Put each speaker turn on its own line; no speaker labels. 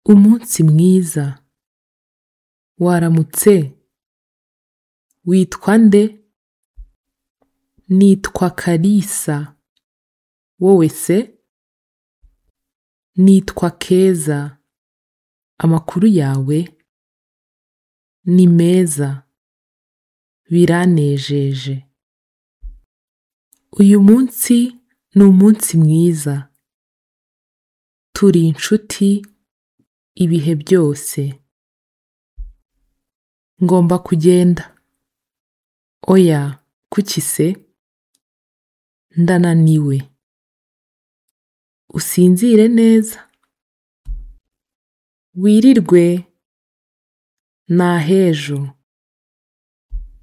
umunsi mwiza waramutse witwa nde nitwa kalisa wowe se nitwa keza amakuru yawe ni meza biranejeje uyu munsi ni umunsi mwiza turi inshuti ibihe byose ngomba kugenda oya kuki se ndananiwe usinzire neza wirirwe ni ah'ejo